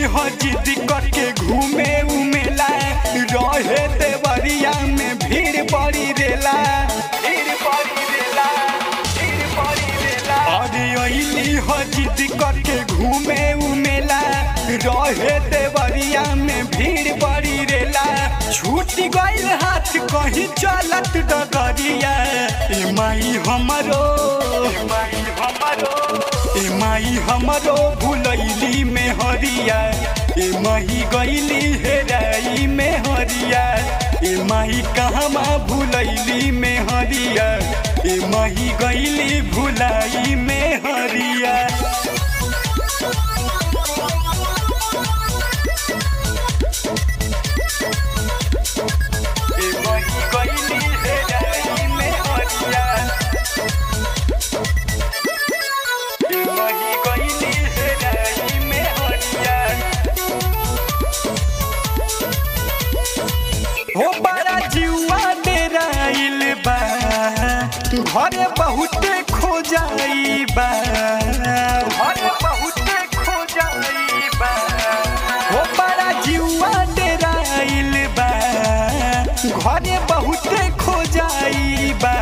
हो जिद करके घूमे उमेला रहे देवरिया में भीड़ बड़ी रेला भीड़ बड़ी रेला भीड़ बड़ी रेला अरे अइली हो जिद करके घूमे उमेला रहे देवरिया में भीड़ बड़ी रेला छूट गइल हाथ कहीं चलत डगरिया ए माई हमरो ए माई हमरो ए माई हमरो भुलैली में हरिया ए माही गइली हेराई में हरिया ए माही कहमा भुलैली में हरिया ए माही गइली भुलाई में हरिया ए माही गइली हेराई में हरिया ए माही गइली हेराई में हरिया हो बड़ा जुआ डेराइल बा घरे बहुते खो जाई बा घरे बहुते खो जाई बा हो बड़ा जुआ डेराइल बा घरे बहुते खो जाई बा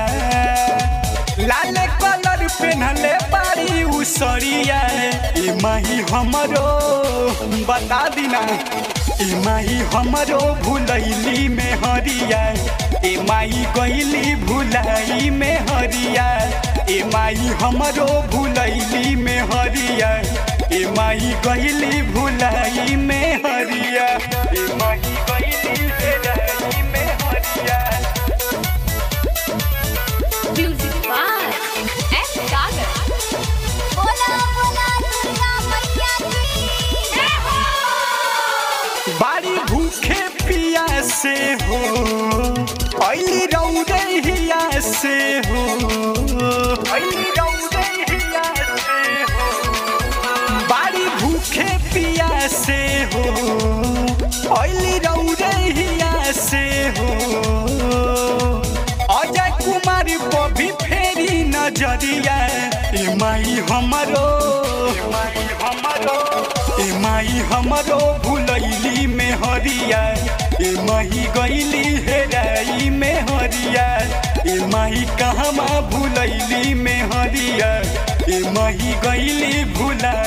लाल कलर पेन्हले बारी उसरिया ए माही हमरो बता दिना ए माही हमरो भुलैली में हरिया ए माई गइली भुलाई में हरिया ए माई हमरो भुलैली में हरिया ए माई गइली भुलाई में हरिया ए माई गइली भुलाई में हरिया Music by S. Sagar. बोला बोला दुर्गा मैया की जय हो बारी भूखे पिया से हो ऐली रौदे हिया से हो ऐली रौदे हिया से हो बारी भूखे पिया से हो ऐली रौदे हिया से हो अजय कुमार बबी फेरी नजरिया ए माई हमरो ए माई हमरो ए माई हमरो भुलैली में हरिया ए माही गइली हेराई में हरिया ए माही कहमा भुलैली में हरिया ए माही गइली भुला